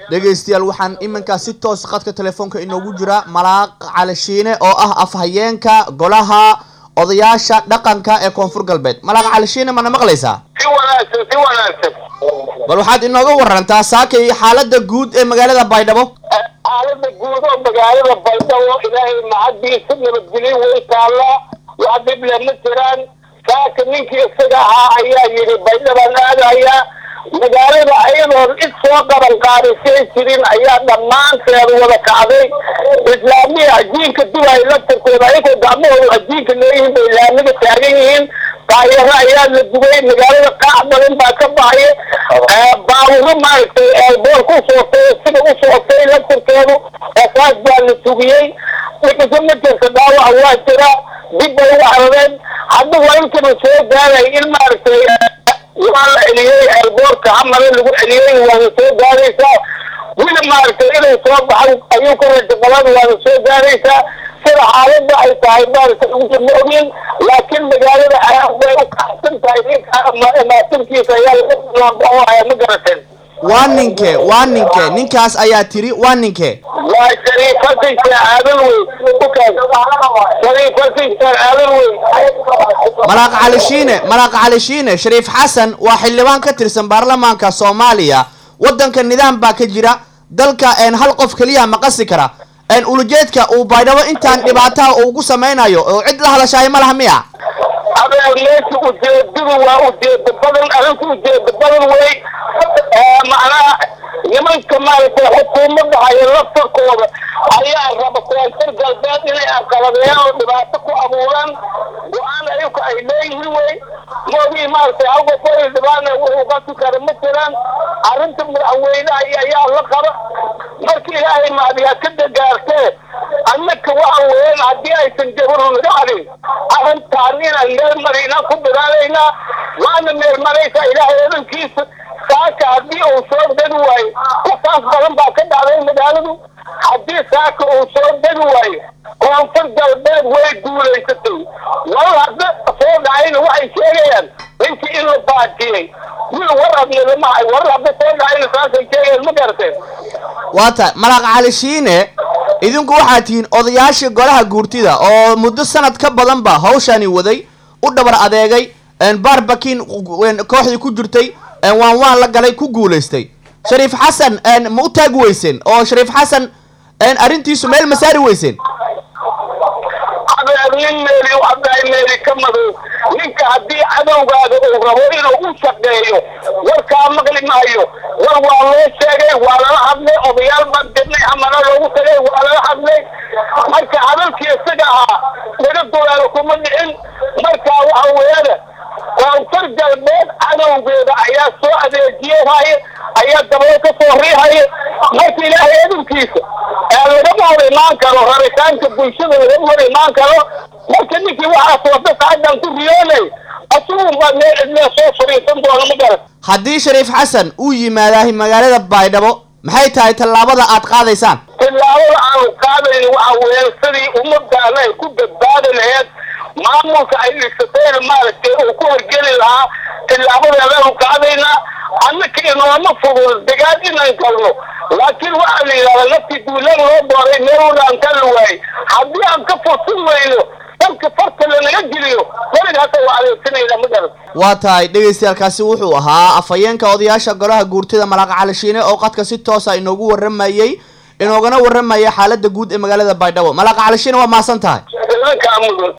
dhegaystayaal waxaan iminkaa si toos qadka telefoonka inoogu jira malaaq calishiine oo ah afhayeenka golaha odayaasha dhaqanka ee koonfur galbeed malaaq calishiine mana maqlaysaa si wanaagsan si wanaagsan bal waxaad inooga warantaa saakay xaalada guud ee magaalada baydhabo xaalada guud oo magaalada baydhabo ilaahay macadiisa nabadgelyo way taallaa wax dhible ma jiraan saaka ninkii isaga ahaa ayaa yidhi baydhabaan aadayaa magaalada ayadoon cid soo qaban qaadisay jirin ayaa dhammaanteed wada kacday islaamiya ajiinka dubay laftarkooda ayagoo gacmahooda ajiinka leeyihiin bay islaamiga taagan yihiin daayaro ayaa la dubay magaalada qaac badan baa ka baxaya baaburo maaragtay eelbool ku sootay sida u sootay laftarkeedu asaas baa la tugiyey dhikasa ma jirta dhaawac waa jira dib bay u carareen hadda waa intaba soo gaaray in maaragtay waa la celiyey eelboorka hamale lagu celiyey waana soo gaaraysaa wili maaragtay inay soo baxan ayuu ka raja badan waana soo gaaraysaa sida xaaladda ay tahay maaragtay ugu ma ogin laakiin magaalada aad bay u kacsan tahay ninka maatinkiisa ayaa laga ma garateen waa ninke waa ninke ninkaas ayaa tiri waa ninke waa shariifadaysa aadan wey shariifadaysa aadan wey malaaq calishiine malaaq calishiine shariif xasan waa xildhibaan ka tirsan baarlamaanka soomaaliya waddanka nidaam baa ka jira dalka een hal qof keliya ma qasi kara een ulujeedka uu baydhabo intaan dhibaataha uu ku samaynayo oo cid la hadashaay ma laha miya adeer meesha ujeedadu waa ujeeda badan arinku ujeeda badan wey macnaha nimanka maaragtay xukuumadda haya laftarkooda ayaa raba koonfur galbeed inay aqaladeeyaan oo dhibaato ku abuuraan go-aan ayuka ay leeyihiin wey moogii maaragtay hal qof oo dhibaana wuxuu qasi kara ma jiraan arrinta madaxweynaha ayaa la qaba marka ilaahay maadiyaa ka dagaartee annaka waxa weeyaan haddii aysan jabaru naga hadin arrintaan inaan meel marinaan ku dadaalaynaa waana meel maraysa ilaahay odankiisa saaka haddii uu soo degi waayo kusaas badan baa ka dhacday magaaladu haddii saaka uu soo degi waayo koonfur galbeed way guulaysatay wal hadda soo dhacayna waxay sheegayaan ninkii in la baajiyey wil war adnidamahay war hadda soo dhacayna saasay sheegayaan ma garateen waa tahay malaaq calishiine idinku waxaad tihiin odayaashii golaha guurtida oo muddo sanad ka badanba hawshani waday u dhabar adeegay baarbakin kooxdii ku jirtay waan waan la galay ku guulaystay shariif xasan ma u taagi weyseen oo shariif xasan arrintiisu meel ma saari weyseen adeer nin meeli hadday meeli ka madow ninka haddii cadowgaaga uu rabo inuu u shaqeeyo warkaa maqli maayo war waa loo sheegay waa lala hadlay odayaal baan dirnay amana loogu tagay waa lala hadlay marka hadalkii isaga ahaa laga dulaalo kuma dhicin markaa waxa weeyana koonfur galbeed cadowgeeda ayaa soo adeejiyehaya ayaa dabado ka soo riihaya marka ilaahay adunkiisa ee lagama hor imaan karo rabitaanka bulshada lagama hor imaan karo marka ninkii waxaas wada saadan ku riyoonay asugun baa meel cidlee soo fariisan doona ma garan haddii shariif xasan uu yimaadahay magaalada baydhabo maxay tahay tallaabada aad qaadaysaan tillaabada aanu qaadayno waxa weeyaan sidii ummadaana ay ku badbaadi laheed maamulka ay dhisatayna maaragtay uu ku horgeli lahaa tillaabadeedaanu qaadaynaa annaka inooma fudud degaan inaan galno laakiin waxaa la yidhahdaa naftii duulaan loo dooray meel wadaan kala waayey haddii aan ka fursan weyno dalka farta lanaga geliyo weliga hata waa adeegsanayna ma garan waa tahay dhegaystayaalkaasi wuxuu ahaa afhayeenka odayaasha golaha guurtida malaaq calishiine oo qadka si toosa inoogu warramayey inoogana warramaya xaalada guud ee magaalada baydhabo malaaq calishiine waa mahadsan tahay idankaa mudan